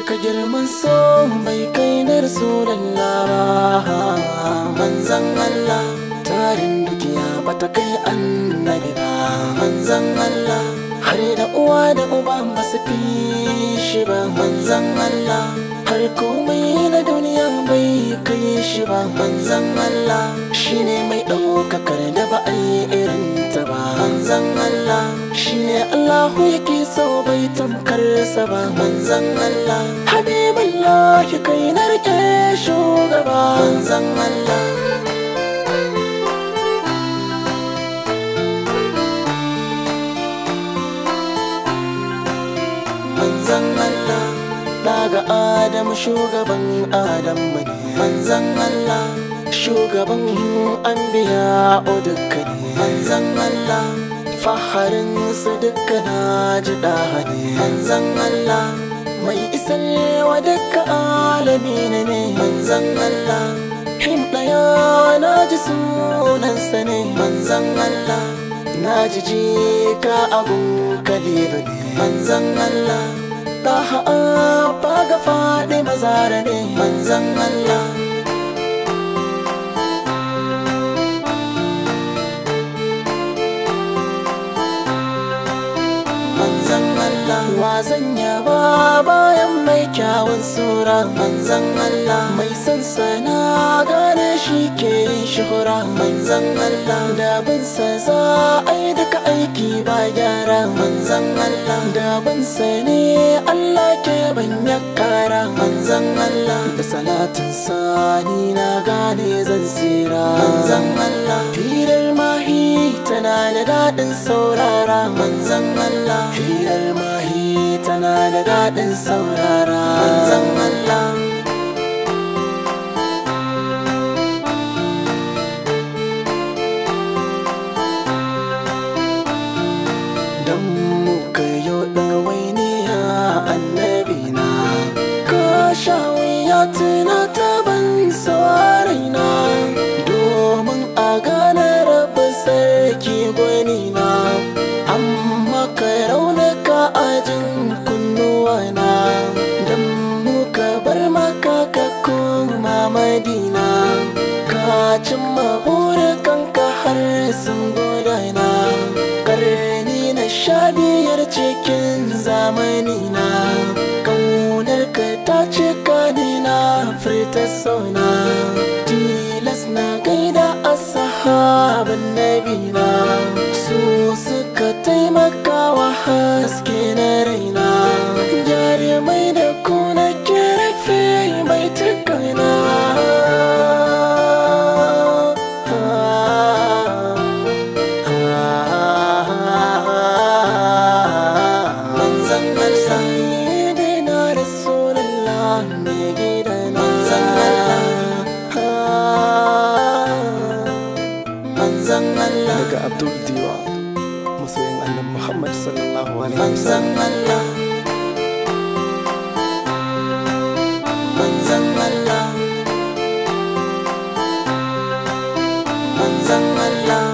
cika girman so bai kai na rasulallah ba manzan Allah tarin dukiya bata kai annabi ba manzan Allah har da uwa da uba ba su fi shi ba manzan Allah har komai na duniya bai kai shi ba manzan Allah shine mai ɗaukakar da ba a yi irin ta ba manzan Allah shine Allahu yake so bai tamkar sa ba manzan Allah Habibullah kai na rike shugaba manzan Allah manzan Allah daga Adam shugaban Adam ne manzan Allah shugaban anbiya o dukkan manzan Allah faharin su dukkan ji ne manzan Allah mai isarwa dukkan alami ne manzan Allah him daya na ji sunansa ne manzan Allah na ji jika abun kalilu ne manzan Allah Daha ba ga faɗi mazara ne manzan Allah Manzan Allah wa zan yaba bayan mai kyawun sura manzan Allah mai son sana gane shi ke yin shuhura manzan Allah da bin sa za a yi duka aiki ba gyara manzan Allah da bin sa ne Allah ke banya kara manzan Allah da salatin sani na gane zan tsira manzan Allah firar mahi tana da daɗin saurara manzan Allah firar mahi tana da daɗin saurara manzan Allah Dan muka yo ɗawainiya annabi na Ka sha wuya tuna ta ban raina Domin a gane rabu sarki gwani na Amma ka raunuka ajin kunnuwa na Dan muka bar maka ka koma madina Ka cimma burukanka har sun gudana Karni na sha biyar cikin zamani na Kaunar ka ta cika ni na furta sona Tilas na gaida ashabin nabi na Su suka taimaka wa haske na raina Jarumai da kuna kirfe mai tukana manzan Allah sayyidina rasulullah mai gida manzan Allah manzan Allah daga Abdul Diwa masoyin annabi Muhammad sallallahu alaihi manzan wasallam Allah manzan Allah manzan Allah